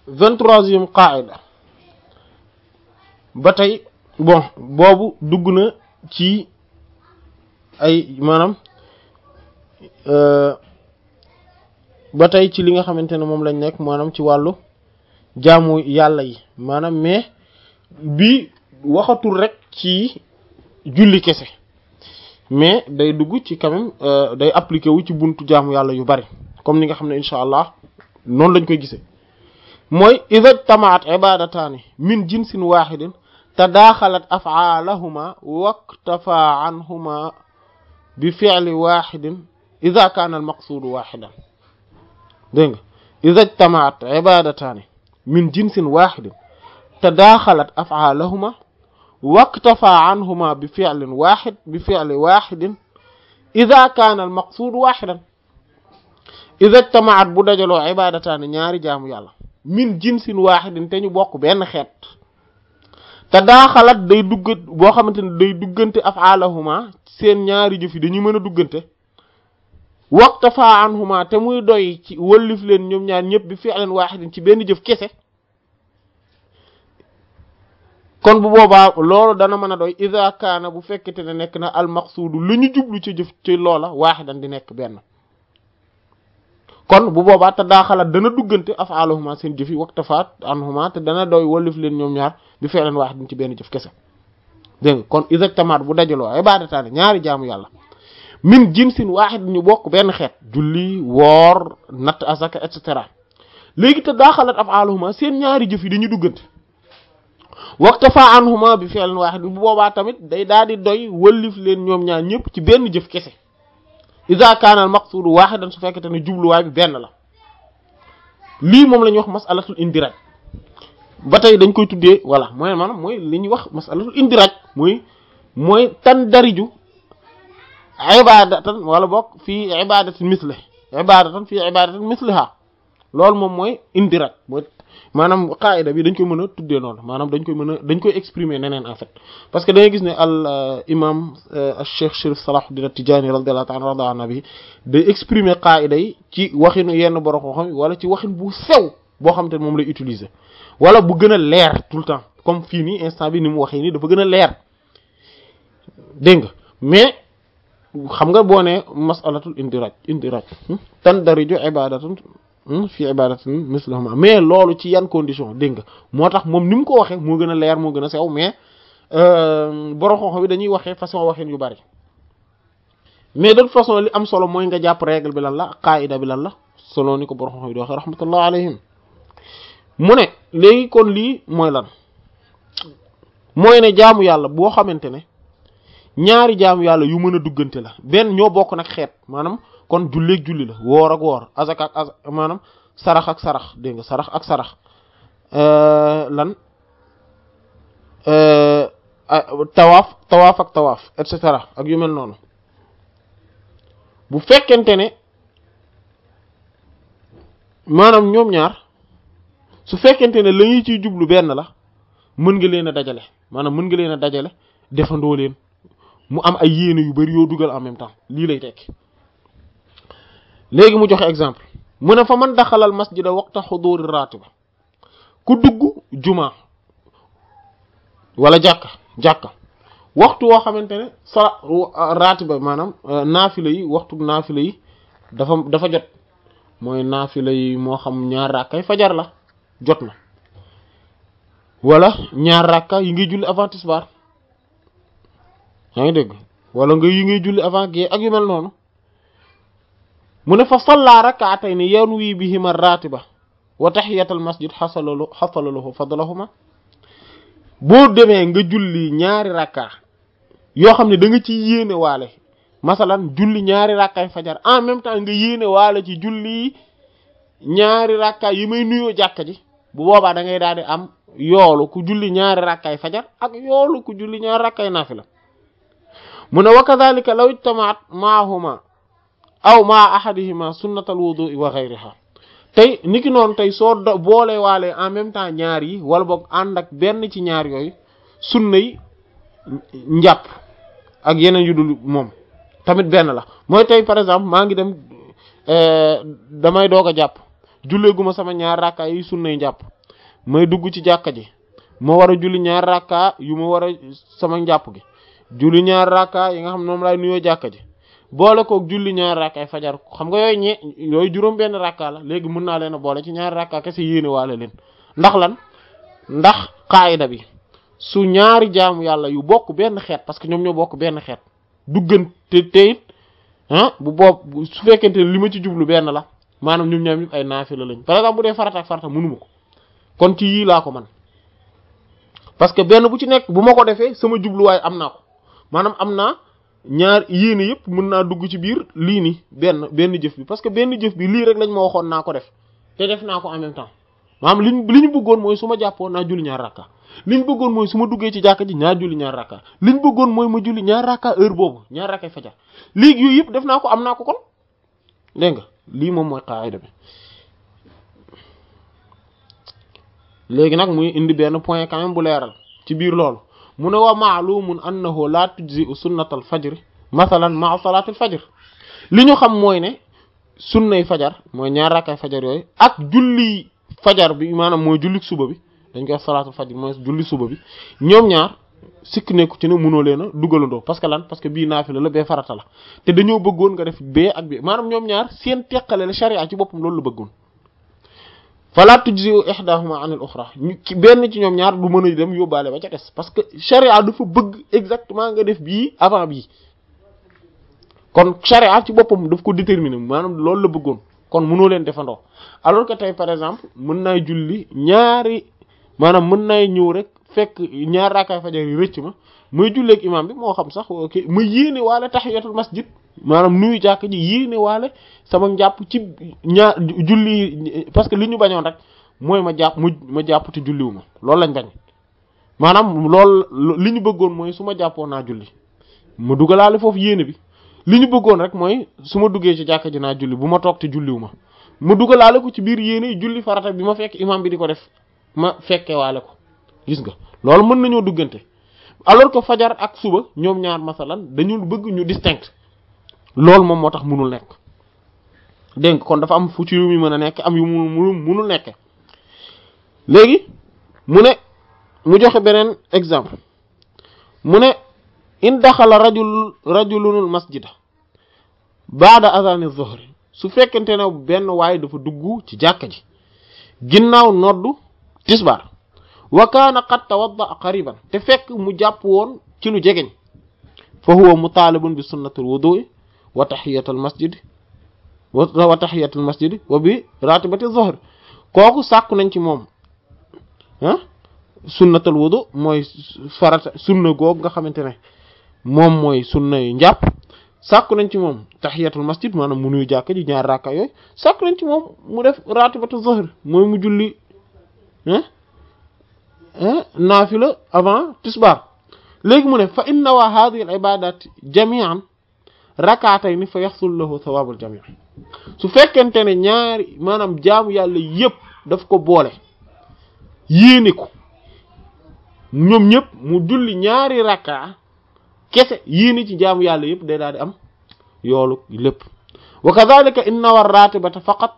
vingt-troisième qaida ba tey bon boobu dugg na ci ay maanaam ba tey ci li nga xamante ne moom lañ nekk maanaam ci wàllu jaamu yàlla yi maanaam mais bi waxatul rek ci julli kese mais day dugg ci quand même day appliqué wu ci buntu jaamu yàlla yu bari comme ni nga xam ne incha allah noonu lañ koy gisee mooy idha tamaat ibadataani min jinsin wahidin tadaaxalat af'aalahuma waktafa anhuma bi fi'li wahidin idha kaana al maqsuudu wahidan dégg nga idha tamaat ibadataani min jinsin wahidin tadaaxalat af'aalahuma waktafa anhuma bi fi'lin wahid bi fi'li wahidin idha kaana al maqsuudu wahidan idha tamaat bu dajaloo ibadataani ñaari jaamu yàlla min jinsin wahidin te ñu bokk benn xeet te daaxalat day duggat boo xamante ne day duggante af'aalahuma seen ñaari jëf yi dañuy mën a duggante waqtafa anhuma te muy doy ci wëllif leen ñoom ñaar ñëpp bi fi'lan wahidin ci benn jëf kese kon bu boobaa loolu dana mën a doy idha kaana bu fekkete ne nekk na al maqsuudu lu ñu jublu ci jëf ci loola wahidan di nekk benn kon bu boobaa te daaxalat dana duggante af'aaluhuma seen jëf yi waqtafaat anhuma te dana doy wallif leen ñoom ñaar bi fi'lan waahidin ci benn jëf kese dégg nga kon isajtamaat bu dajaloo ibadataani ñaari jaamu yàlla min jinsin waahid ñu bokk benn xeet julli woor natt asaka et cetera léegi te daaxalat af'aaluhuma seen ñaari jëf yi dañuy duggante waqtafa anhuma bi fi'lan waahid bu boobaa tamit day daal di doy wallif leen ñoom ñaar ñëpp ci benn jëf kese iza kaana al maqsuudu waahidan su fekkete ne jubluwaay bi benn la lii moom la ñuy wax masalatul indiraj ba tey dañ koy tuddee voilà mooy maanaam mooy li ñuy wax masalatul indiraj mooy mooy tan dariju ibadatan wala bokk fii ibadatin misle ibadatan fii ibadatin misliha loolu moom mooy indiraj mooy maanaam qaida bi dañ koy mën a tuddee noonu maanaam dañ koy mën a dañ koy exprimer neneen en fait parce que da ngay gis ne al imam al cheikh Chérif Salahuddin At-Tidjânî radiyallahu ta'ala rada an nabi day exprimer qaida yi ci waxinu yenn borom xam wala ci waxin bu sew boo xam te ne moom lay utiliser wala bu gën a leer tout le temps comme fii nii instant bi ni mu waxee nii dafa gën a leer dégg nga mais xam nga boo ne masalatul indiraj indiraj tan dariju ibadatun fi ibadatin mislahuma mais loolu ci yan condition dégg nga moo tax moom ni mu ko waxee moo gën a leer moo gën a sew mais borom xam-xam bi dañuy waxee façon waxin yu bari mais de toute façon li am solo mooy nga jàpp règle bi lan la qaida bi lan la solo ni ko borom xam-xam bi di waxee rahmatullah alayhim mu ne léegi kon lii mooy lan mooy ne jaamu yàlla boo xamante ne ñaari jaamu yàlla yu mën a duggante la benn ñoo bokk nag xeet maanaam kon julleeg julli la woor ak woor azak ak azak maanaam sarax ak sarax dégg nga sarax ak sarax lan tawaaf tawaaf ak tawaaf et cetera ak yu mel noonu bu fekkente ne maanaam ñoom ñaar su fekkente ne la ñuy ciy jublu benn la mën nga leen a dajale maanaam mën nga leen a dajale defandoo leen mu am ay yéene yu bari yoo dugal en même temps lii lay tekki léegi mu joxe exemple mu ne fa man daxalal masjida waqta xuduri ratiba ku dugg juma wala jàkka jàkka waxtu woo xamante ne sa ratiba maanaam naafila yi waxtu naafila yi dafa dafa jot mooy naafila yi moo xam ñaar rakkay fajar la jot na wala ñaar rakka yi ngay julli avant tisbaar yaa ngi dégg wala nga yi ngay julli avant gée ak yu mel noonu mu ne fa salla rak'atayn yanwi bihima ratiba wa tahiyatal masjid xasalalu xasalalahu fadlahuma boo demee nga julli ñaari rakka yoo xam ne da nga ci yéene waale masalan julli ñaari rakkaay fajar en même temps nga yéene waale ci julli ñaari rakka yi may nuyoo jàkka ji bu boobaa da ngay daal di am yoolu ku julli ñaari rakkaay fajar ak yoolu ku julli ñaari rakkaay naafila mu ne wa kadhalika law ijtamaat maahuma aw maa ahadihima sunnatal wudu'i wa ghayriha tey niki noonu tey soo boole waale en même temps ñaar yi wala boog ànd ak benn ci ñaar yooyu sunna yi njàpp ak yeneen yu dul moom tamit benn la mooy tey par exemple maa ngi dem damay doog a jàpp julleeguma sama ñaar rakka yi sunnay njàpp may dugg ci jàkka ji ma war a julli ñaar rakka yu ma war a sama njàpp gi julli ñaar rakka yi nga xam ne moom laay nuyoo jàkka ji boole koog julli ñaar rakkaay fajar xam nga yooyu ñe yooyu juróom benn rakka la léegi mën naa leen a boole ci ñaar rakka kese yéene waale leen ndax lan ndax qaayida bi su ñaari jaamu yàlla yu bokk benn xeet parce que ñoom ñoo bokk benn xeet duggante te it ah bu boob su fekkente ne li ma ci jublu benn la maanaam ñoom ñoom ñëpp ay naafila lañ par exemple bu dee farata ak farata mënuma ko kon ci yii laa ko man parce que benn bu ci nekk bu ma ko defee sama jubluwaay am naa ko maanaam am naa ñaar yéene yëpp mën naa dugg ci biir lii nii benn benn jëf bi parce que benn jëf bi lii rek lañ ma waxoon naa ko def te def naa ko en même temps maanaam liñ li ñu bëggoon mooy su ma jàppoon naa julli ñaar rakka li ñu bëggoon mooy su ma duggee ci jàkka ji ñaar julli ñaar rakka li ñu bëggoon mooy ma julli ñaar rakka heure boobu ñaar rakkay fajar léegi yooyu yëpp def naa ko am naa ko kon dégg nga lii moom mooy qaayida bi léegi nag muy indi benn point quand même bu leeral ci biir loolu mu ne wa maalumun annahu la tujzi sunnatal fajr masalan maa salaatil fajr li ñu xam mooy ne sunnay fajar mooy ñaar rakkay fajar yooyu ak julli fajar bi maanaam mooy julli suba bi dañ koy wax salaatul fajr mooy julli suba bi ñoom ñaar sikk nekku ci ne mënoo leen a dugalandoo parce que lan parce que bii naafila la bee farata la te dañoo bëggoon nga def bee ak bee maanaam ñoom ñaar seen teqale la sharia ci boppam loolu la bëggoon fala tujzi ihdahuma an al ukhra benn ci ñoom ñaar du mën a dem yóbbaale ba ca des parce que sharia dafa bëgg exactement nga def bii avant bii kon sharia ci boppam daf ko déterminer maanaam loolu la bëggoon kon mënoo leen defandoo alors que tey par exemple mën naay julli ñaari maanaam mën naay ñëw rek fekk ñaar raakaay fajar yi rëcc ma muy julleeg imam bi moo xam sax ok ma yéene waale tahiyatul masjid maanaam nuyu jàkk ji yéene waale sama njàpp ci ñaar julli parce que li ñu bañoon rek mooy ma jàpp mu ma jàpp te julliwu ma loolu lañ bañ maanaam loolu li ñu bëggoon mooy su ma jàppoon naa julli ma dugalaale foofu yéene bi li ñu bëggoon rek mooy su ma duggee ci jàkk ji naa julli bu ma toog te julliwu ma ma dugalaale ko ci biir yéene julli farata bi ma fekk imam bi di ko def ma fekke waale ko gis nga loolu mën nañoo duggante alors que fajar ak suba ñoom ñaar masalan dañu bëgg ñu distinct loolu moom moo tax munul nekk dégg nga kon dafa am fu ci yu mu mën a nekk am yu mu munul nekk léegi mu ne mu joxe beneen exemple mu ne in daxala rajul rajulunul masjida baada azani zuhri su fekkente ne benn waaye dafa dugg ci jàkka ji ginnaaw noddu tisbaar wa kaana qad tawadda qariban te fekk mu jàpp woon ci lu jegeñ fa huwa mutaalibun bi sunnatul wudu'i wa tahiyatul masjid wa tahiyatul masjid wa bi ratibati dhuhr kooku sàkku nañ ci moom ah sunnatul wudu mooy farata sunna goog nga xamante ne moom mooy sunna yu njàpp sàkku nañ ci moom tahiyatul masjid maanaam mu nuyu jàkk ji ñaar raaka yooyu sàkku nañ ci moom mu def ratibatu dhuhr mooy mu julli ah naafila avant tisbaar léegi mu ne fa inna wa hadhihi al ibadat jami'an rak'atayn fa yaxsul lahu thawabul jami' su fekkente ne ñaari maanaam jaamu yàlla yépp daf ko boole yéene ko ñoom ñëpp mu julli ñaari rakka kese yéene ci jaamu yàlla yépp day daal di am yoolu lépp wa kadhalika inna war ratibata faqat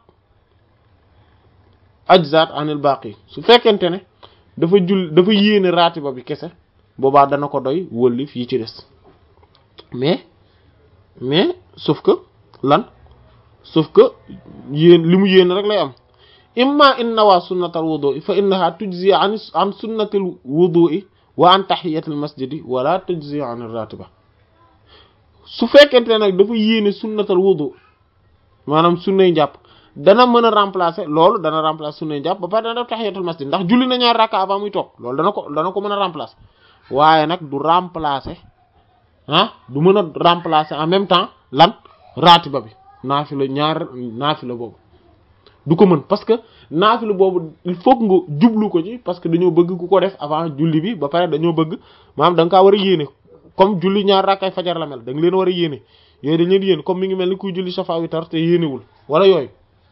ajzat anil baqi su fekkente ne dafa jul dafa yéene raatiba bi kese boobaa dana ko doy wëlli fii ci des mais mais sauf que lan sauf que yéen li mu yéene rek lay am imma in nawaa sunnatal wudu'i fa innaha tujzi an an sunnatil wudu'i wa an tahiyatil masjidi wala tujzi an ratiba su fekkente nag dafa yéene sunnatal wudu maanaam sunnay njàpp dana mën a remplacer loolu dana remplacer sunnay njàpp ba pare dana def tahiyatul masjid ndax julli na ñaar rakka avant muy toog loolu dana ko dana ko mën a remplacer waaye nag du remplacer ah du mën a remplacer en même temps lan ratiba bi naafila ñaar naafila boobu du ko mën parce que naafila boobu il faut que nga jublu ko ci parce que dañoo bëgg ku ko def avant julli bi ba pare dañoo bëgg maanaam da nga kaa war a yéene comme julli ñaar rakkay fajar la mel da nga leen war a yéene yooyu dañ leen yéene comme mi ngi mel ni kuy julli safa witar te yéenewul wala yooyu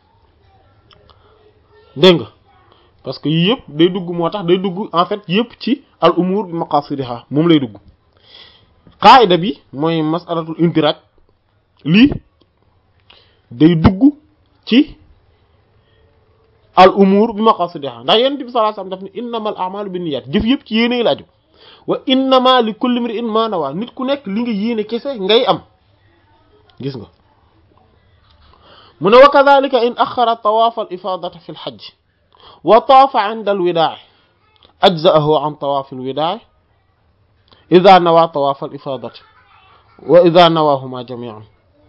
dégg nga parce que yii yëpp day dugg moo tax day dugg en fait yëpp ci al umur bi maqasidiha moom lay dugg qaida bi mooy masalatul indiraj lii day dugg ci al umur bi maqasidiha ndax yonent bi sallallahu alayhi wasallam daf ni innamal a'malu binniyat jëf yëpp ci yéene la aju wa innama li kulli imri'in ma nawa nit ku nekk li nga yéene kese ngay am gis nga mu ne wa kadhalika in axara tawaaf al ifadata fi al hajj wa taafa 'inda al widaa' ajza'ahu 'an tawaaf al widaa' idha nawa tawaaf al ifadati wa idha nawahuma jami'an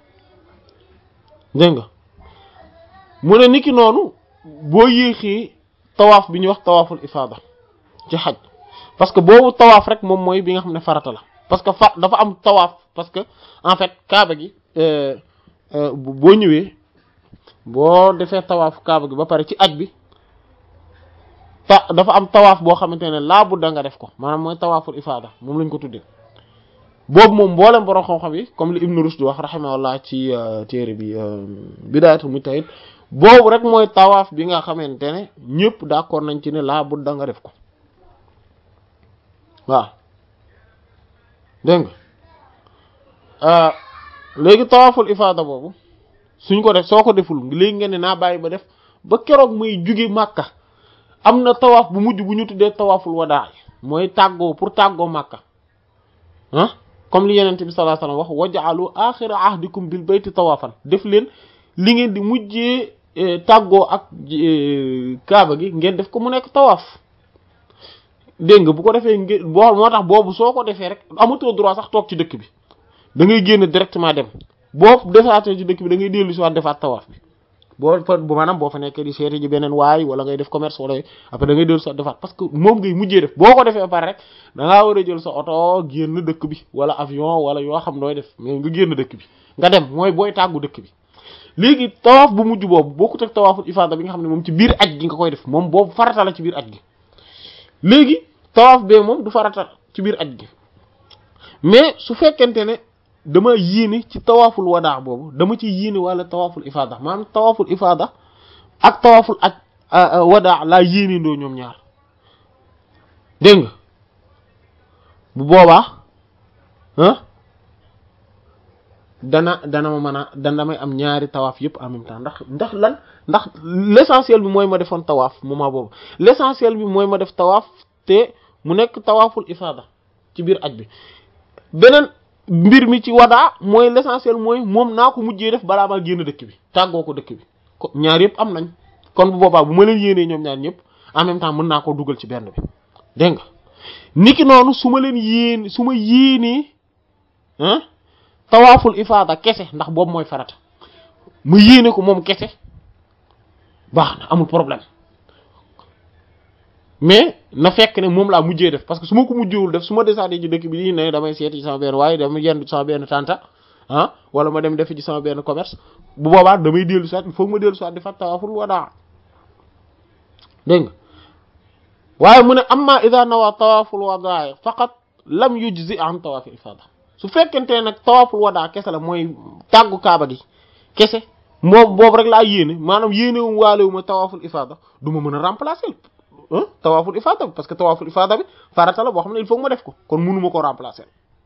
dégg nga mu ne niki noonu boo yéexee tawaaf bi ñuy wax tawaaful ifaada ci xaj parce que boobu tawaaf rek moom mooy bi nga xam ne farata la parce que fa dafa am tawaaf parce que en fait kaaba gi boo ñëwee boo defee tawaaf kaaba gi ba pare ci aj bi ta dafa am tawaaf boo xamante ne laa budda nga def ko maanaam mooy tawaaful ifaada moom lañ ko tuddee boobu moom mboolem borom xam-xam yi comme li Ibn Rushd wax rahimahullah ci téere bi Bidaayatul Mujtahid boobu rek mooy tawaaf bi nga xamante ne ñëpp d'accord nañ ci ne laa budda nga def ko waaw dégg nga léegi tawaaful ifaada boobu suñ ko def soo ko deful léegi nga ne naa bàyyi ba def ba keroog muy juge Màkka am na tawaaf bu mujj bu ñu tuddee tawaaful wadaa mooy tàggoo pour tàggoo Màkka ah comme li yenente bi sallallahu alayhi wasallam wax waj'alu axira ahdikum bil bayti tawaafan def leen li ngeen di mujjee tàggoo ak kaaba gi ngeen def ko mu nekk tawaaf dégg nga bu ko defee ngeen boo moo tax boobu soo ko defee rek amatoo droit sax toog ci dëkk bi da ngay génn directement dem boo defaatee ci dëkk bi da ngay dellu si waat defaat tawaaf bi boo fa bu maanaam boo fa nekkee di seeti ji beneen waay wala ngay def commerce wala après da ngay dellu si waat defaat parce que moom ngay mujjee def boo ko defee ba pare rek da ngaa war a jël sa oto génn dëkk bi wala avion wala yoo xam nooy def mais nga génn dëkk bi nga dem mooy booy tàggu dëkk bi léegi tawaaf bu mujj boobu bokkut ak tawaaful ifaada bi nga xam ne moom ci biir aj gi nga koy def moom boobu farata la ci biir aj gi léegi tawaaf bee moom du farata ci biir aj gi mais su fekkente ne dama yéene ci tawaaful wadaa boobu dama ci yéene wala tawaaful ifaada maanaam tawaaful ifaada ak tawaaful aj wadaa laa yéene ndoo ñoom ñaar dégg nga bu boobaa ah dana dana ma mën a dana damay am ñaari tawaaf yëpp en même temps ndax ndax lan ndax l'essentiel bi mooy ma defoon tawaaf moment boobu l'essentiel bi mooy ma def tawaaf te mu nekk tawaaful ifaada ci biir aj bi beneen mbir mi ci wadaa mooy l'essentiel mooy moom naa ko mujjee def balaa maa génn dëkk bi tàggoo ko dëkk bi ko ñaar yëpp am nañ kon bu boobaa bu ma leen yéenee ñoom ñaar ñëpp en même temps mën naa koo dugal ci benn bi dégg nga niki noonu su ma leen yéen su ma yéenee ah tawaaful ifaada kese ndax boobu mooy farata ma yéene ko moom kese baax na amul problème mais na fekk ne moom laa mujjee def parce que su ma ko mujjewul def su ma desaatee ci dëkk bi di ne damay seeti ci sama benn waaye dama yendu ci sama benn tanta ah wala ma dem defi ci sama benn commerce bu boobaa damay dellu soit il faut ma dellu soit defaat tawaaful wadaa dégg nga waaye mu ne amma idha nawa tawaaful wadaa faqat lam yujzi an tawaafil ifaada su fekkente ne nag tawaaful wadaa kese la mooy tàggu kaaba gi kese moom boobu rek laa yéene maanaam yéene wu waale wu ma tawaaful ifaada du ma mën a remplacer tawaaful ifaada bi parce que tawaaful ifaada bi farata la boo xam ne il faut ma def ko kon mënuma ko remplacer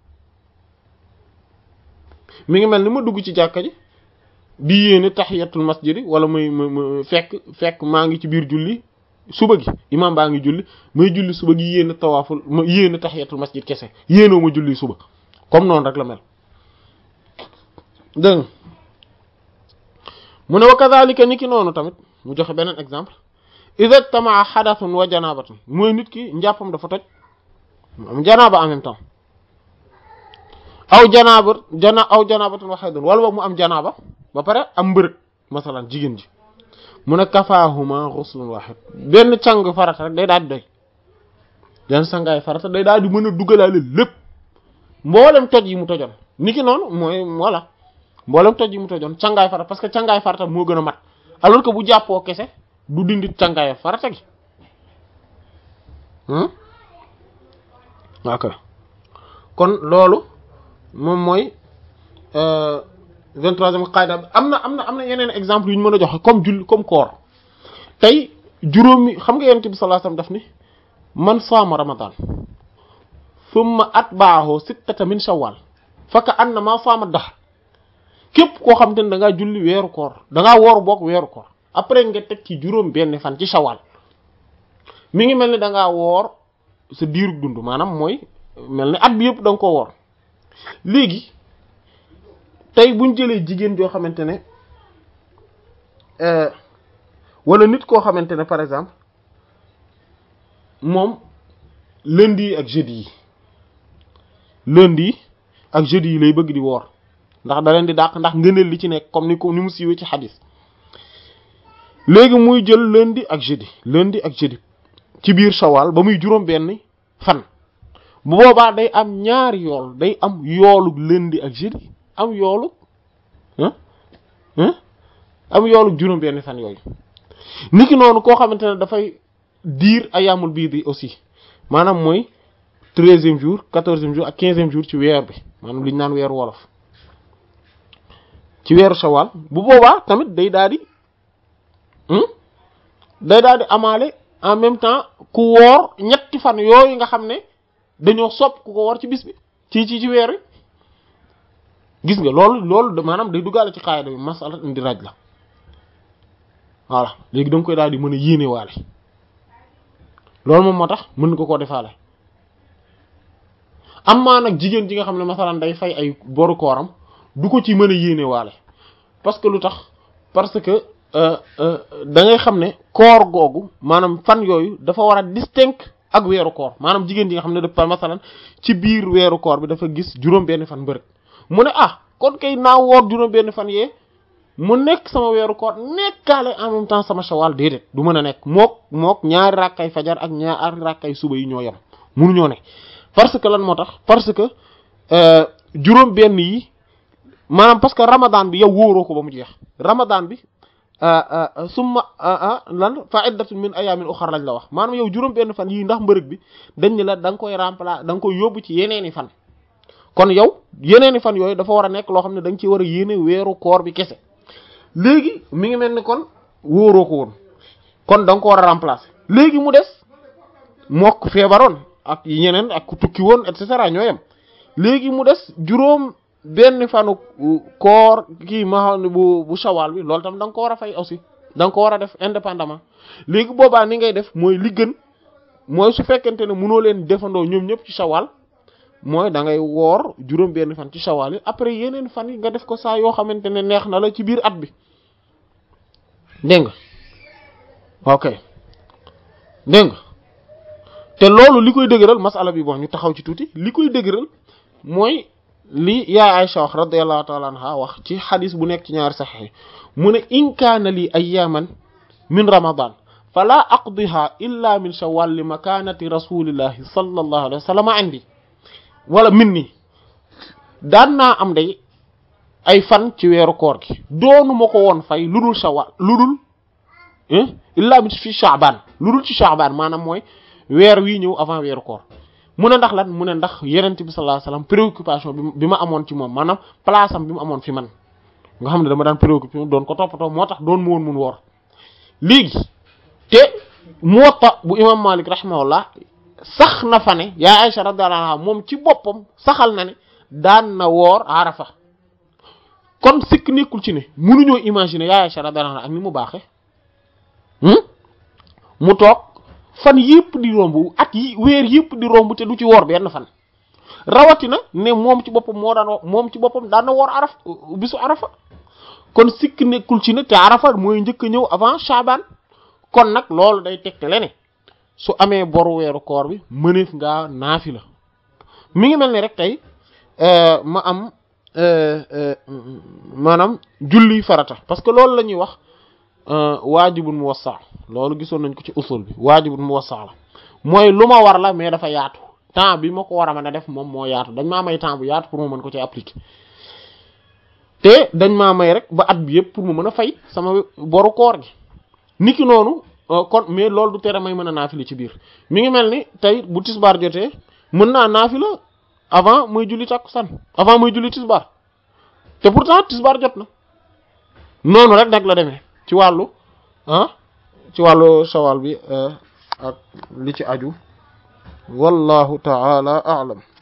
mi ngi mel ni ma dugg ci jàkka ji di yéene tahiyatul masjid wala muy ma fekk fekk maa ngi ci biir julli suba gi imam baa ngi julli may julli suba gi yéene tawaaful ma yéene tahiyatul masjid kese yéenoo ma julli suba comme noonu rek la mel dégg mu ne wa kadhalika ni ki noonu tamit mu joxe beneen exemple idha tamaa hadathun wa janabatun mooy nit ki njàppam dafa toj am janaaba en même temps aw janaaba jana aw janabatun wa haydun wala boog mu am janaaba ba pare am mbërëg masalan jigéen ji mu ne kafaahuma ghuslun wahid benn càng farata rek day daal di doy benn sangaay farata day daal di mën a dugalaale lépp mboolem toj yi mu tojoon ni ki noonu mooy voilà mboolem toj yi mu tojoon cangaay farata parce que cangaay farata moo gën a mat alors que bu jàppoo kese du dindi cangaay farata gi ok kon loolu moom mooy vingt-troisième qaida bi am na am na am na yeneen exemple yu ñu mën a joxe comme julli comme koor tey juróomi xam nga yonent bi sallallahu alayhi wasallam daf ni man saama ramadan thumma atba'ahu sittata min shawwal faka annama saama dahr képp koo xam te ne da ngaa julli weeru koor da ngaa wooru boog weeru koor après nga teg ci juróom benn fan ci shawal mi ngi mel ni da ngaa woor sa diirug dund maanaam mooy mel ni at bi yëpp da nga ko woor léegi tey buñ jëlee jigéen joo xamante ne wala nit koo xamante ne par exemple moom lundi ak jeudi yi lundi ak jeudi yi lay bëgg di woor ndax da leen di dàq ndax ngëneel li ci nekk comme ni ko ni mu siiwee ci xadis léegi muy jël lundi ak jeudi lundi ak jeudi ci biir shawal ba muy juróom benn fan bu boobaa day am ñaari yool day am yoolu lundi ak jeudi am yoolu am yoolu juróom benn fan yooyu niki noonu koo xamante ne dafay diir ayaamul biir bi aussi maanaam mooy treizième jour quatorzième jour ak quinzième jour ci weer bi maanaam li ñu naan weeru wolof ci weeru shawal bu boobaa tamit day daal di day daal di amaale en même temps ku woor ñetti fan yooyu nga xam ne dañoo sopp ku ko woor ci bis bi ci ci ci weer wi gis nga loolu loolu maanaam day duggaale ci xaayida bi masala indi raj la voilà léegi da nga koy daal di mën a yéene waale loolu moom moo tax mën nga koo defaale am maa nag jigéen ji nga xam ne masalan day fay ay boru kooram du ko ci mën a yéene waale parce que lu tax parce que da ngay xam ne koor googu maanaam fan yooyu dafa war a distinct ak weeru koor maanaam jigéen ji nga xam ne dafa masalan ci biir weeru koor bi dafa gis juróom benn fan mbërëg mu ne ah kon kay naa woor juróom benn fan yee mu nekk sama weeru koor nekkaale en même temps sama shawal déedéet du mën a nekk mook mook ñaari rakkay fajar ak ñaari rakkay suba yi ñoo yem munuñoo ne parce que lan moo tax parce que juróom benn yi maanaam parce que ramadan bi yow wóoroo ko ba mu jeex ramadan bi summa lan fa iddatun min ayamin ukhra lañ la wax maanaam yow juróom benn fan yii ndax mbërëg bi dañ ne la da nga koy remplacer da nga koy yóbbu ci yeneeni fan kon yow yeneeni fan yooyu dafa war a nekk loo xam ne da nga ci war a yéene weeru koor bi kese léegi mi ngi mel ni kon wóoroo ko woon kon da nga ko war a remplacer léegi mu des mokk feebaroon ak ñeneen ak ku tukki woon et cetera ñoo yem léegi mu des juróom benn fanu koor kii ma xam ne bu bu shawal bi loolu tam da nga ko war a fay aussi da nga ko war a def indépendamment léegi boobaa ni ngay def mooy li gën mooy su fekkente ne mënoo leen defandoo ñoom ñëpp ci shawal mooy da ngay woor juróom benn fan ci shawal yi après yeneen fan yi nga def ko saa yoo xamante ne neex na la ci biir at bi dégg nga ok dégg nga te loolu li koy dëgëral masala bi bon ñu taxaw ci tuuti li koy dëgëral mooy li yaay Aisha wax radiyallahu ta'ala anha wax ci xadis bu nekk ci ñaari saxiix mu ne in kaana li ayyaman min ramadan fala aqdiha illa min shawwal li makanati rasulillahi sallallahu alayhi wa sallam indi wala min ni daan naa am day ay fan ci weeru koor gi doonu ma ko woon fay lu dul shawwal lu dul illa min fi sha'ban lu dul ci sha'ban maanaam mooy weer wii ñëw avant weeru koor mu ne ndax lan mu ne ndax yenent bi sallallahu alayhi wasallam préoccupation bi bi ma amoon ci moom maanaam place am bi mu amoon fi man nga xam ne dama daan préoccupé doon ko toppatoo moo tax doon mu woon mun woor léegi te Muwatta bu imam Malik rahimahullah sax na fa ne yaa Aisha radiyallahu anha moom ci boppam saxal na ne daan na woor Arafa kon sikk nekkul ci ne mënuñoo imaginer yaa Aisha radiyallahu anha ak ni mu baaxe mu toog fan yëpp di romb at yi weer yëpp di romb te du ci woor benn fan rawatina ne moom ci boppam moo daan moom ci boppam daan na woor araf bisu arafa kon sikk nekkul ci ne te arafa mooy njëkk a ñëw avant Shaban kon nag loolu day tegtale ne su amee boru weeru koor bi mëneef ngaa naafi la mi ngi mel ni rek tey ma am maanaam julli farata parce que loolu la ñuy wax waajibun muwassa loolu gisoon nañ ko ci usul bi waajibun muwassa la mooy lu ma war la mais dafa yaatu temps bi ma ko war a mën a def moom moo yaatu dañ maa may temps bu yaatu pour ma mën ko ci appliquer te dañ maa may rek ba at bi yëpp pour mu mën a fay sama boru koor gi niki noonu kon mais loolu du tere may mën a naafila ci biir mi ngi mel ni tey bu tisbaar jotee mën naa naafila avant muy julli takkusaan avant muy julli tisbaar te pourtant tisbaar jot na noonu rek nag la demee ci wàllu ah ci wàllu shawal bi ak li ci aju wallahu ta'ala a'lam